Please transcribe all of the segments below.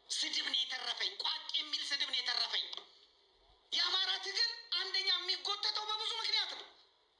ስድብ ነው የተረፈኝ። ቋቅ የሚል ስድብ ነው የተረፈኝ። የአማራ ትግል አንደኛ የሚጎተተው በብዙ ምክንያት ነው።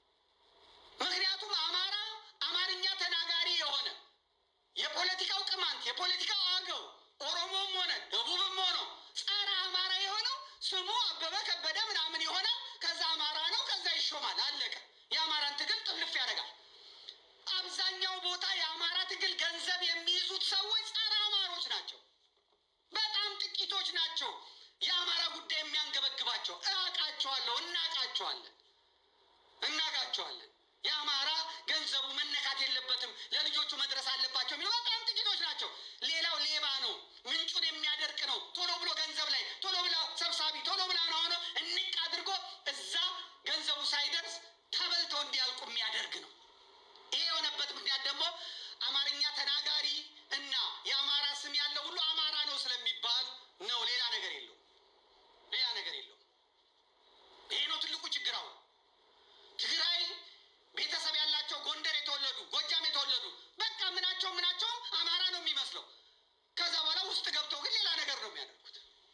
ምክንያቱም አማራ አማርኛ ተናጋሪ የሆነ የፖለቲካው ቅማንት፣ የፖለቲካው አገው፣ ኦሮሞም ሆነ ደቡብም ሆነ ጸረ አማራ የሆነው ስሙ አበበ ከበደ ምናምን ይሆናል። ከዛ አማራ ነው፣ ከዛ ይሾማል። አለቀ። የአማራን ትግል ጥልፍ ያደርጋል። አብዛኛው ቦታ የአማራ ትግል ገንዘብ የሚይዙት ሰዎች ጸረ አማሮች ናቸው። በጣም ጥቂቶች ናቸው የአማራ ጉዳይ የሚያንገበግባቸው። እቃቸዋለሁ፣ እናቃቸዋለን፣ እናቃቸዋለን። የአማራ ገንዘቡ መነካት የለበትም ለልጆቹ መድረስ አለባቸው የሚሉ በጣም ጥቂቶች ናቸው። ሌላው ሌባ ነው፣ ምንጩን የሚያደርቅ ነው። ቶሎ ብሎ ገንዘብ ላይ ቶሎ ብላ ሰብሳቢ ቶሎ ብላ ነው ሆኖ እንቅ አድርጎ እዛ ገንዘቡ ሳይደርስ ተበልተው እንዲያልቁ የሚያደርግ ነው። ይሄ የሆነበት ምክንያት ደግሞ አማርኛ ተናጋሪ እና የአማራ ስም ያለው ሁሉ አማራ ነው ስለሚባል ነው። ሌላ ነገር የለው፣ ሌላ ነገር የለው። ይሄ ነው ትልቁ ችግር። አሁን ትግራይ ቤተሰብ ያላቸው ጎንደር የተወለዱ ጎጃም የተወለዱ በቃ ምናቸው ምናቸው አማራ ነው የሚመስለው። ከዛ በኋላ ውስጥ ገብተው ግን ሌላ ነገር ነው የሚያደርጉት።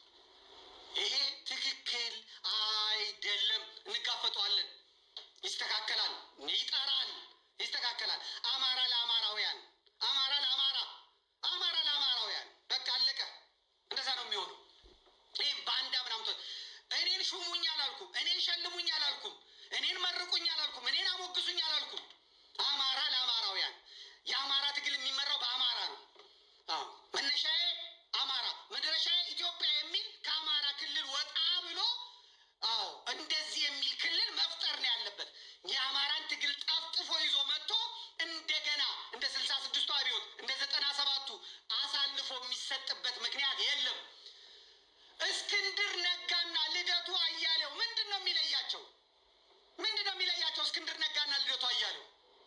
ይሄ ትክክል አይደለም። እንጋፈጠዋለን። ይስተካከላል፣ ይጠራል፣ ይስተካከላል። አማራ ለአማራውያን፣ አማራ ለአማራ፣ አማራ ለአማራውያን። በቃ አለቀ። እንደዛ ነው የሚሆነው። ይህም በአንድ ምናምቶ እኔን ሹሙኝ አላልኩም፣ እኔን ሸልሙኝ አላልኩም፣ እኔን መርቁኝ አላልኩም፣ እኔን አሞግሱኝ አላልኩም። አማራ ለአማራውያን። የአማራ ትግል የሚመራው በአማራ ነው። አዎ መነሻዬ አማራ መድረሻዬ ኢትዮጵያ የሚል ከአማራ ክልል ወጣ ብሎ አዎ እንደዚህ የሚል ክልል መፍጠር ነው ያለበት። የአማራን ትግል ጠፍጥፎ ይዞ መጥቶ እንደገና እንደ ስልሳ ስድስቱ አብዮት እንደ ዘጠና ሰባቱ አሳልፎ የሚሰጥበት ምክንያት የለም። እስክንድር ነጋና ልደቱ አያሌው ምንድን ነው የሚለያቸው? ምንድን ነው የሚለያቸው? እስክንድር ነጋና ልደቱ አያሌው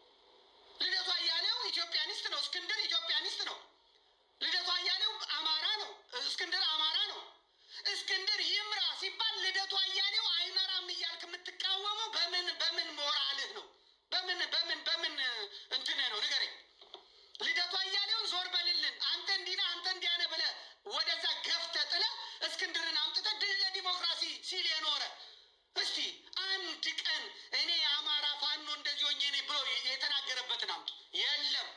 ልደቱ አያሌው ኢትዮጵያኒስት ነው። እስክንድር ኢትዮጵያኒስት ነው። ልደቱ አያሌው አማራ ነው። እስክንድር አማራ ነው። እስክንድር ይምራ ሲባል ልደቱ አያሌው አይመራም እያልክ የምትቃወመው በምን በምን ሞራልህ ነው? በምን በምን በምን እንትንህ ነው ንገረኝ። ልደቱ አያሌውን ዞር በልልን አንተ እንዲህ ነህ አንተ እንዲያ ነህ ብለህ ወደዛ ገፍተህ ጥለህ እስክንድርን አምጥተህ ድል ለዲሞክራሲ ሲል የኖረ እስቲ አንድ ቀን እኔ የአማራ ፋኖ እንደዚህ ሆኜ እኔ ብሎ የተናገረበትን አምጡ። የለም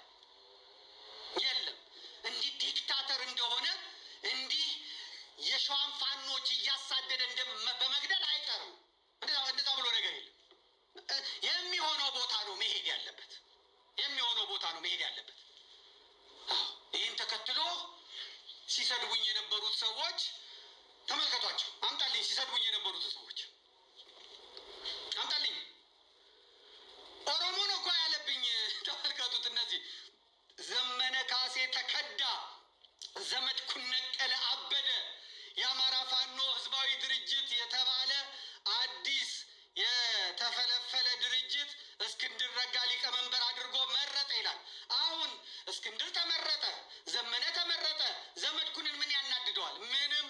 የለም። እንዲህ ዲክታተር እንደሆነ እንዲህ የሸዋን ፋኖች እያሳደደ እንደ- በመግደል አይቀርም። እንደዛ- እንደዛ ብሎ ነገር የለም። እ- የሚሆነው ቦታ ነው መሄድ ያለበት። የሚሆነው ቦታ ነው መሄድ ያለበት። አዎ፣ ይህን ተከትሎ ሲሰድቡኝ የነበሩት ሰዎች ተመልከቷቸው። አምጣልኝ፣ ሲሰድቡኝ የነበሩት ሰዎች አምጣልኝ። ኦሮሞ ነው እኮ ያለብኝ። ተመልከቱት። እነዚህ ዘመነ ካሴ ተከዳ፣ ዘመድኩን ነቀለ አበደ፣ የአማራ ፋኖ ህዝባዊ ድርጅት የተባለ አዲስ የተፈለፈለ ድርጅት እስክንድር ነጋ ሊቀመንበር አድርጎ መረጠ ይላል። አሁን እስክንድር ተመረጠ፣ ዘመነ ተመረጠ፣ ዘመድኩንን ምን ያናድደዋል? ምንም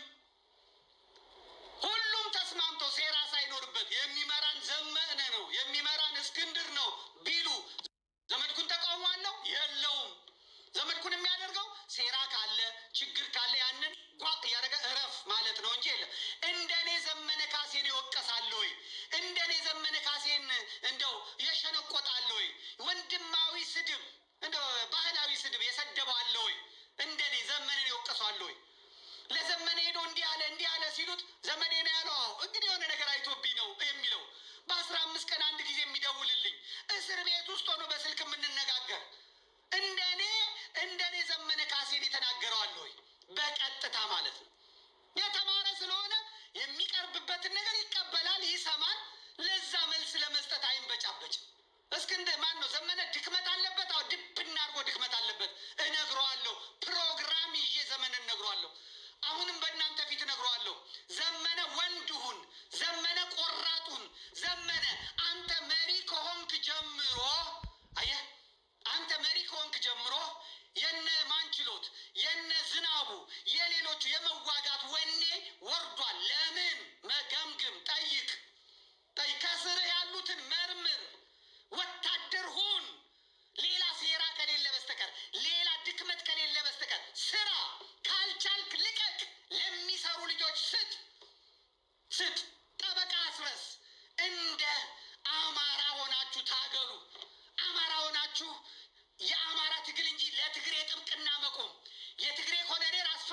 ሁሉም ተስማምቶ ሴራ ሳይኖርበት የሚመራን ዘመነ ነው የሚመራን እስክንድር ነው ቢሉ ዘመድኩን ተቃውሞ አለው የለውም። ዘመድኩን የሚያደርገው ሴራ ካለ ችግር ካለ ያንን ጓ እያደረገ እረፍ ማለት ነው እንጂ የለም። እንደኔ ዘመነ ካሴን ይወቀሳል ወይ? እንደኔ ዘመነ ካሴን እንደው የሸነቆጣለ ወይ? ወንድማዊ ስድብ እንደው ባህላዊ ስድብ የሰደበው አለ ወይ? እንደኔ ዘመንን ይወቀሷል ወይ? ለዘመነ ሄዶ እንዲህ አለ እንዲህ አለ ሲሉት ዘመኔ ነው ያለው። አዎ እንግዲህ የሆነ ነገር አይቶብኝ ነው የሚለው። በአስራ አምስት ቀን አንድ ጊዜ የሚደውልልኝ እስር ቤት ውስጥ ሆኖ በስልክ የምንነጋገር እንደኔ እንደኔ ዘመነ ካሴን የተናገረዋል ወይ? በቀጥታ ማለት ነው። የተማረ ስለሆነ የሚቀርብበትን ነገር ይቀበላል፣ ይሰማል። ለዛ መልስ ለመስጠት አይንበጫበጭም። እስክንድር ማን ነው ዘመነ ድክመት አለበት? አዎ ድብና አድርጎ ድክመት አለበት። እነግረዋለሁ። ፕሮግራም ይዤ ዘመን እነግረዋለሁ። አሁንም በእናንተ ፊት እነግረዋለሁ። ዘመነ ወንድሁን፣ ዘመነ ቆራጡን፣ ዘመነ አንተ መሪ ከሆንክ ጀምሮ አየህ፣ አንተ መሪ ከሆንክ ጀምሮ የነ ማንችሎት የነ ዝናቡ የሌሎቹ የመዋጋት ወኔ ወርዷል። ለምን መገምግም፣ ጠይቅ ጠይቅ። ከስርህ ያሉትን መርምር፣ ወታደር ሁን። ሌላ ሴራ ከሌለ በስተቀር ሌላ ድክመት ከሌለ በስተቀር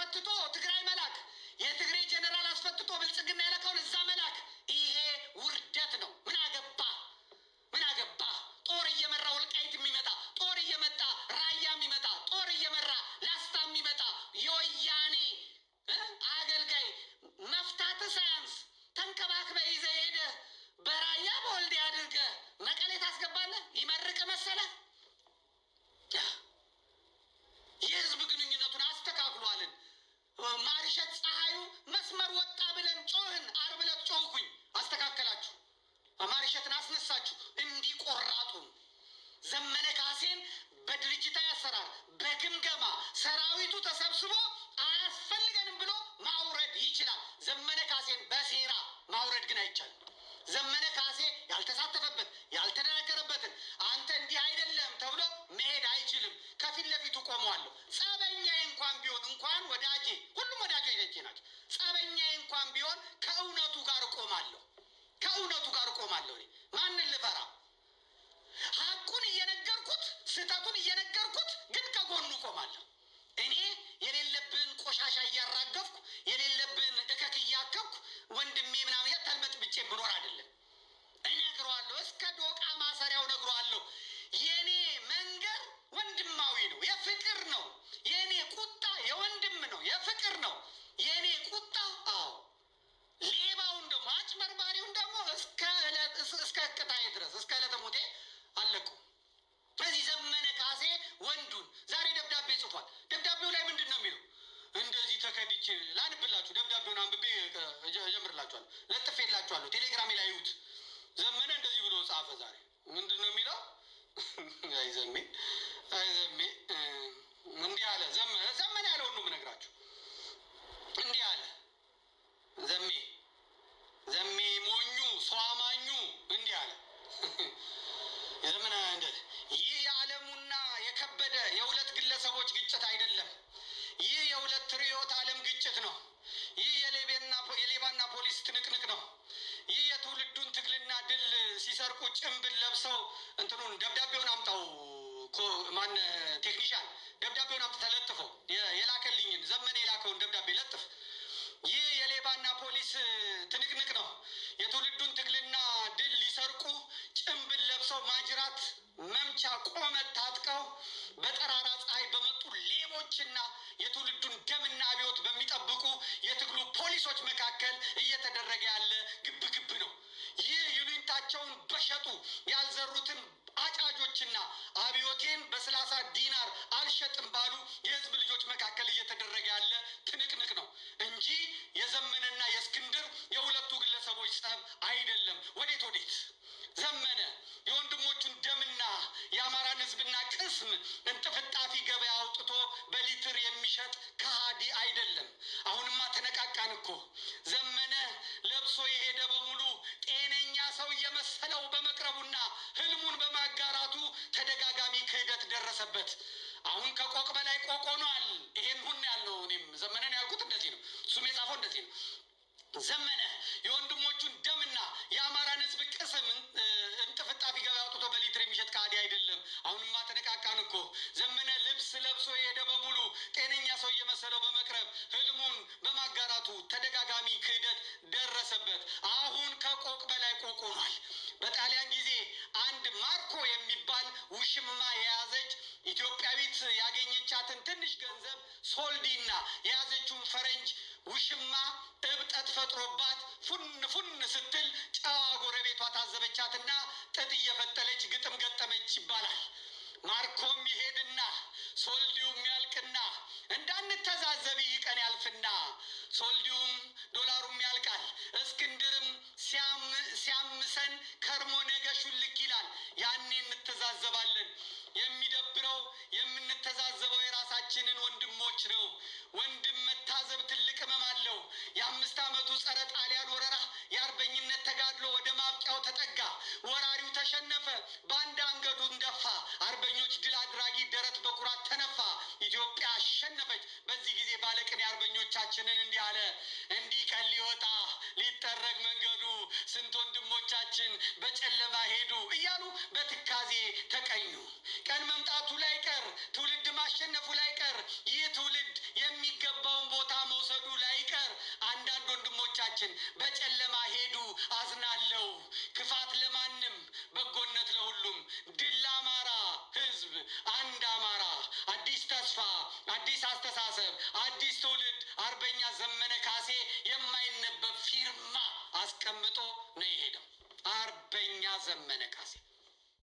አስፈትቶ ትግራይ መላክ፣ የትግሬ ጀኔራል አስፈትቶ ብልጽግና የላከውን እዛ መላክ፣ ይሄ ውርደት ነው። ምን አገባ ምን አገባ? ጦር እየመራ ወልቃይት የሚመጣ ጦር እየመጣ ራያ የሚመጣ ጦር እየመራ ላስታ የሚመጣ የወያኔ እ አገልጋይ መፍታት ሳያንስ ተንከባክበ ይዘ ሄደ በራያ በወልዴ አድርገ መቀሌ ታስገባለህ። ይመርቅ መሰለ የህዝብ ግንኙነቱን አስተካክሏልን። ማርሸት ፀሐዩ መስመር ወጣ ብለን ጮህን። አርብ ዕለት ጮህኩኝ፣ አስተካከላችሁ። ማርሸትን አስነሳችሁ። እንዲቆራጡ ዘመነ ካሴን በድርጅታዊ አሰራር በግምገማ ሰራዊቱ ተሰብስቦ አያስፈልገንም ብሎ ማውረድ ይችላል። ዘመነ ካሴን በሴራ ማውረድ ግን አይቻልም። ዘመነ ካሴ ያልተሳተፈበት ያልተደነገረበትን አንተ እንዲህ አይደለም ተብሎ መሄድ አይችልም። ከፊት ለፊቱ ቆመዋለሁ። ጸበኛዬ እንኳን ቢሆን እንኳን ወዳጄ፣ ሁሉም ወዳጆቼ ናቸው። ጸበኛዬ እንኳን ቢሆን ከእውነቱ ጋር እቆማለሁ። ከእውነቱ ጋር እቆማለሁ። እኔ ማንን ልፈራ? ሀቁን እየነገርኩት ስህተቱን እየነገርኩት ግን ከጎኑ እቆማለሁ። እኔ የሌለብን ቆሻሻ እያራገፍኩ የሌለብን እከክ እያከብኩ ወንድሜ ምናምን ተልመጥምጬ ብኖር አይደለም። እነግረዋለሁ፣ እስከ ዶቃ ማሰሪያው እነግረዋለሁ። የእኔ መንገድ ወንድማዊ ነው፣ የፍቅር ነው። የእኔ ቁጣ የወንድም ነው፣ የፍቅር ነው። የእኔ ቁጣ አዎ ሌባውን ደግሞ አጭበርባሪውን ደግሞ እስከ ዕለት እስከ ቅጣዬ ድረስ እስከ ዕለተ ሞቴ አለቁ። በዚህ ዘመነ ካሴ ወንዱን ዛሬ ደብዳቤ ጽፏል። ደብዳቤው ላይ ምንድን ነው የሚለው? እንደዚህ ተከድቼ ላንብላችሁ። ደብዳቤውን አንብቤ እጀምርላችኋለሁ፣ ለጥፌላችኋለሁ። ቴሌግራሜ ላይ ይዩት። ዘመነ እንደዚህ ብሎ ጻፈ። ዛሬ ምንድን ነው የሚለው? አይ ዘሜ አይ ዘሜ እንዲህ አለ። ዘመነ ዘመነ ያለውን ነው የምነግራችሁ። እንዲህ አለ ዘሜ ዘሜ ሞኙ ሰው አማኙ እንዲህ አለ። የዘመነ ይህ የዓለሙና የከበደ የሁለት ግለሰቦች ግጭት አይደለም። ይህ የሁለት ርዕዮተ ዓለም ግጭት ነው። ይህ የሌባና ፖሊስ ትንቅንቅ ነው። ይህ የትውልዱን ትግልና ድል ሲሰርቁ ጭንብል ለብሰው እንትኑን ደብዳቤውን አምጣው ማን ቴክኒሻን ደብዳቤውን አምጥ ተለጥፎ የላከልኝን ዘመነ የላከውን ደብዳቤ ለጥፍ። ይህ የሌባና ፖሊስ ትንቅንቅ ነው። የትውልዱን ትግልና ድል ሊሰርቁ ጭንብል ለብሰው ማጅራት መምቻ ቆመት ታጥቀው በጠራራ ፀሐይ በመጡ ሌቦችና የትውልዱን ደምና አብዮት በሚጠብቁ የትግሉ ፖሊሶች መካከል እየተደረገ ያለ ግብ ግብ ነው። ይህ ይሉኝታቸውን በሸጡ ያልዘሩትን አጫጆችና አብዮቴን በሰላሳ ዲናር አልሸጥም ባሉ የህዝብ ልጆች መካከል እየተደረገ ያለ ትንቅንቅ ነው እንጂ የዘመነና የእስክንድር የሁለቱ ግለሰቦች ጸብ አይደለም። ወዴት ወዴት ዘመነ የወንድሞቹን ደምና የአማራን ህዝብና ቅስም እንጥፍጣፊ ገበያ አውጥቶ በሊትር የሚሸጥ ከሃዲ አይደለም። አሁንማ ተነቃቃን እኮ ዘመነ ለብሶ የሄደ በሙሉ ጤነኛ ሰው እየመሰለው በመቅረቡና ህልሙን በማጋራቱ ተደጋጋሚ ክህደት ደረሰበት። አሁን ከቆቅ በላይ ቆቅ ሆኗል። ይሄን ሁን ያልነው እኔም ዘመነን ያልኩት እንደዚህ ነው። እሱም የጻፈው እንደዚህ ነው። ዘመነ የወንድሞቹን ደምና የአማራን ህዝብ ቅስም እንጥፍጣፊ ገበያ አውጥቶ በሊትር የሚሸጥ ከሃዲ አይደለም። አሁንማ ተነቃቃን እኮ ዘመነ ልብስ ለብሶ የሄደ በሙሉ ጤነኛ ሰው እየመሰለው በመቅረብ ህልሙን በማጋራቱ ተደጋጋሚ ክህደት ደረሰበት። አሁን ከቆቅ በላይ ቆቅ ሆኗል። በጣሊያን ጊዜ አንድ ማርኮ የሚባል ውሽማ የያዘች ኢትዮጵያዊት ያገኘቻትን ትንሽ ገንዘብ ሶልዲና የያዘችውን ፈረንጅ ውሽማ እብጠት ፈጥሮባት ፉን ፉን ስትል ጨዋ ጎረቤቷ ታዘበቻትና ጥጥ እየፈተለች ግጥም ገጠመች ይባላል። ማርኮም ይሄድና ሶልዲውም ያልቅና እንዳንተዛዘብ ይህ ቀን ያልፍና ሶልዲውም ዶላሩም ያልቃል። እስክንድርም ሲያምሰን ከርሞ ነገ ሹልክ ይላል። ያኔ እንተዛዘባለን። የሚደብረው የምንተዛዘበው የራሳችንን ወንድሞች ነው። ወንድም መታዘብ ትልቅ ህመም አለው። የአምስት ዓመቱ ጸረ ጣሊያን ወረራ የአርበኝነት ተጋድሎ ወደ ማብቂያው ተጠጋ። ወራሪው ተሸነፈ፣ በአንድ አንገቱን ደፋ። አርበኞች ድል አድራጊ ደረት በኩራት ተነፋ። ኢትዮጵያ አሸነፈች። በዚህ ጊዜ ባለቅኔ አርበኞቻችንን እንዲህ አለ። እንዲህ ቀን ሊወጣ ሊጠረግ መንገዱ ስንት ወንድሞቻችን በጨለማ ሄዱ እያሉ በትካዜ ተቀኙ። ቀን መምጣቱ ላይ ቀር ትውልድ ማሸነፉ ላይ ቀር ይህ ትውልድ የሚገባውን ቦታ መውሰዱ ላይ ቀር አንዳንድ ወንድሞቻችን በጨለማ ሄዱ። አዝናለሁ። ክፋት ለማንም በጎነት ለሁሉም። ድል ለአማራ ሕዝብ፣ አንድ አማራ፣ አዲስ ተስፋ፣ አዲስ አስተሳሰብ፣ አዲስ ትውልድ። አርበኛ ዘመነ ካሴ የማይነበብ ፊርማ አስቀምጦ ነው የሄደው። አርበኛ ዘመነ ካሴ